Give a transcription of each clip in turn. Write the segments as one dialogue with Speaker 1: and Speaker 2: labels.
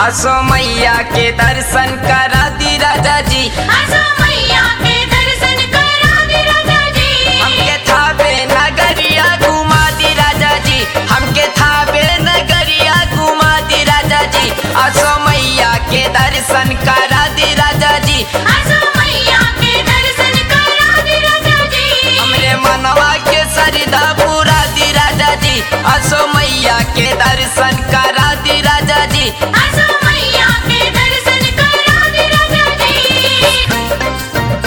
Speaker 1: असो मैया के दर्शन करा दी राजा जी
Speaker 2: आसो मैया के दर्शन करा दे राजा जी
Speaker 1: हमके थावे नगरिया घुमा दी राजा जी हमके थावे नगरिया घुमा दी राजा जी असो मैया के दर्शन करा दी राजा जी
Speaker 2: आसो मैया के दर्शन करा दे राजा जी
Speaker 1: हमरे मनवा के सरिदा पूरा दी राजा जी असो मैया के दर्शन करा दी राजा जी
Speaker 2: आसो मैया के दर्शन करा दे राजा जी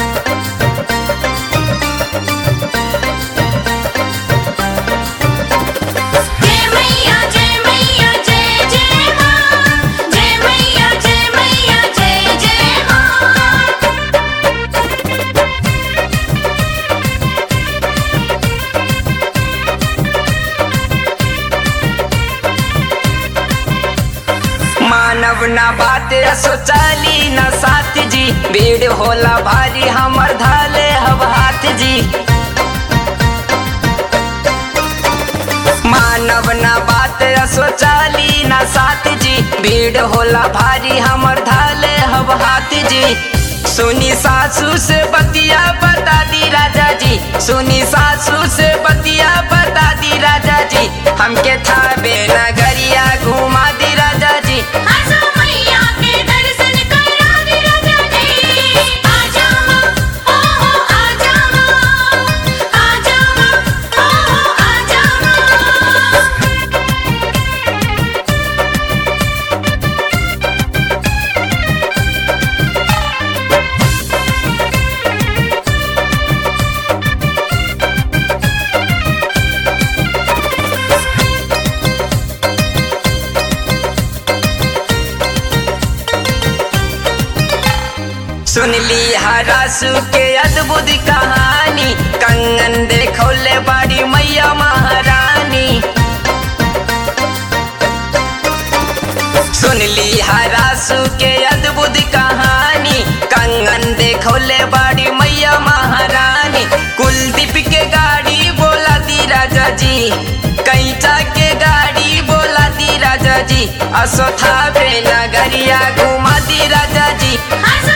Speaker 2: जय मैया जय मैया जय जय मां जय मैया जय मैया जय जय मां
Speaker 1: मानव ना बात असो चली न साथ जी भीड़ होला भारी हमर धाले हव हाथ जी मानव ना बात असो चली न साथ जी भीड़ होला भारी हमर धाले हव हाथ जी सुनी सासू से बतिया बता दी राजा जी सुनी सासू से बतिया बता दी राजा जी हमके थावे नगरिया घुमा दी राजा जी
Speaker 2: आसो मैया के दर्शन करा दे राजा जी आ जाओ ओ हो आ जाओ आ जाओ ओ हो आ जाओ
Speaker 1: सुन ली हरासु के अद्भुत कहानी कंगन देखौले बाड़ी मैया महारानी सुन ली हरासु के अद्भुत कहानी कंगन देखौले बाड़ी मैया महारानी कुलदीप के गाड़ी बोला दी राजा जी कैचा के गाड़ी बोला दी राजा जी असोथा नगरिया घुमा दी राजा जी
Speaker 2: आसो